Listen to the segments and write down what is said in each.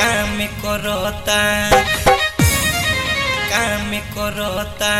काम करता काम करता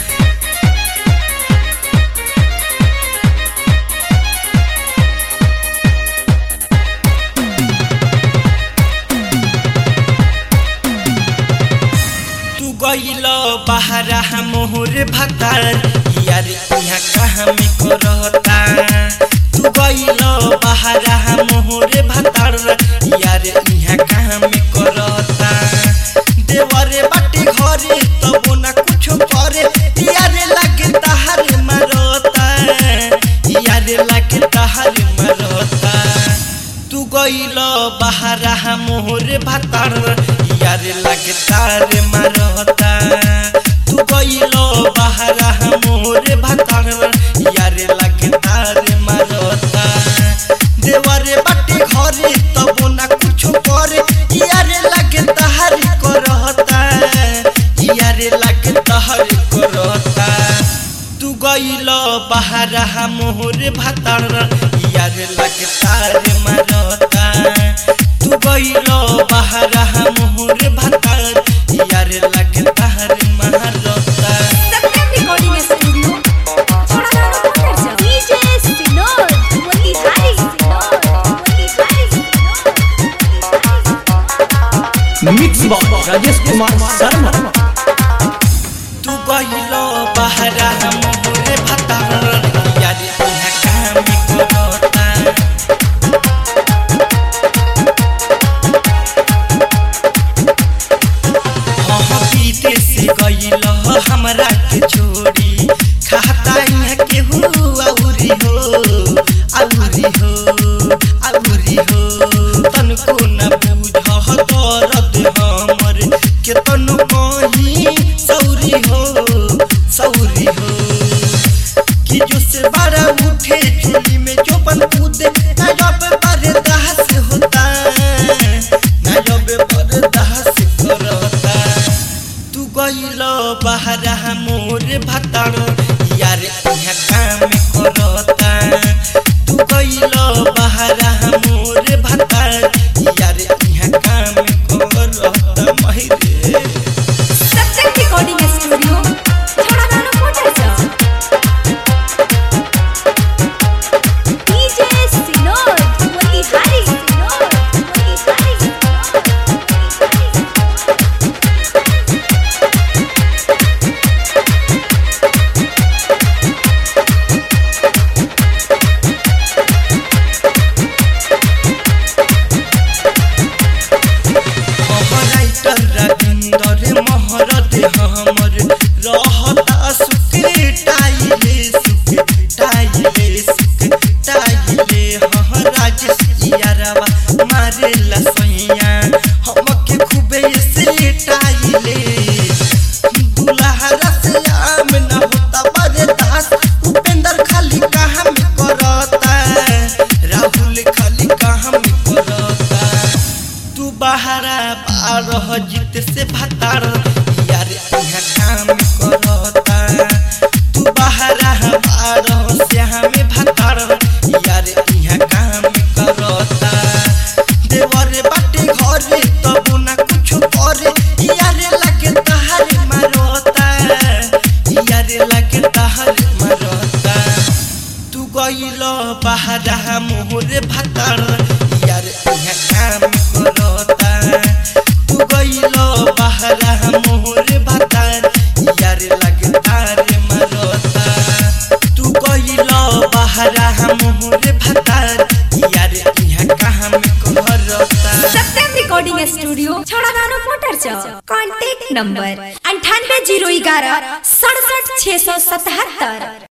तू गइल बहरा मोहर भतार यार यहाँ कहाँ में करता तू गइल बहरा मोहर भतार यार यहाँ कहाँ में करता देवरे बाटे घरे तब ना कुछ करे यार लगे तहार मरता यार लगे तहार मरता तू गइल बहरा मोहर भतार यार लगे तार मरता तू गइल बहरा मोहर भतार यार लगे तार मरता देवरे बाटे घरे तब ना कुछ करे यार लगे तहार करता यार लगे तहार करता तू गइल बहरा मोहर भतार यार लगे तार मरता तू गइल बहरा मोहर भतार यार लगे तार मरता सत्यम रिकॉर्डिंग स्टूडियो छोड़ाना पड़ता है डीजे सिनोर वही हाई सिनोर वही हाई सिनोर मिक्स बॉक्स राजेश कुमार शर्मा तू गइल बहरा मोहर भतार यार यहाँ काम करता हाँ बीते से गइल हमरा के छोड़ी खाता यहाँ के हो औरी हो औरी हो औरी हो तनको न बुझ दर्द हमर के तनु कहीं सौरी हो सौरी हो कि जो से बड़ा उठे चुली में जो बन कूदे ना जब बर्दाश्त होता ना जब बर्दाश्त करता तू गइल बहरा मोर भतार यार यहाँ काम करता तू गइल बहरा मोर भतार यार यहाँ काम करता महिरे सत्यम रिकॉर्डिंग स्टूडियो छोड़ाना पड़ता है डीजे सिनोर वही हाई सिनोर वही हाई राइटर रविंदर महरत हमर रहता सुखे टाइले सुखे टाइले सुखे टाइले हाँ राजेश यारवा मारे लसैया हमके खूबे से टाइले दुल्हा से आम न होता बर्दाश्त उपेंद्र खाली काम करता राहुल खाली काम करता तू बहरा बारह जीत से भतार यार यहाँ काम करता तू बहरा बारह से हमें भतार यार यहाँ काम करता देवर बाटे घरे तब ना कुछ करे यार लगे तहार मरता यार लगे तहार मरता तू गइल बहरा मोहर भतार यार यहाँ काम करता तू गइल बहरा मोहर भतार यार लगतार मरता तू गइल बहरा मोहर भतार यार यहाँ काम करता सत्यम रिकॉर्डिंग स्टूडियो छोड़ाना पड़ता है कांटेक्ट नंबर अंठानवे जीरो ग्यारह सड़सठ छः सौ सतहत्तर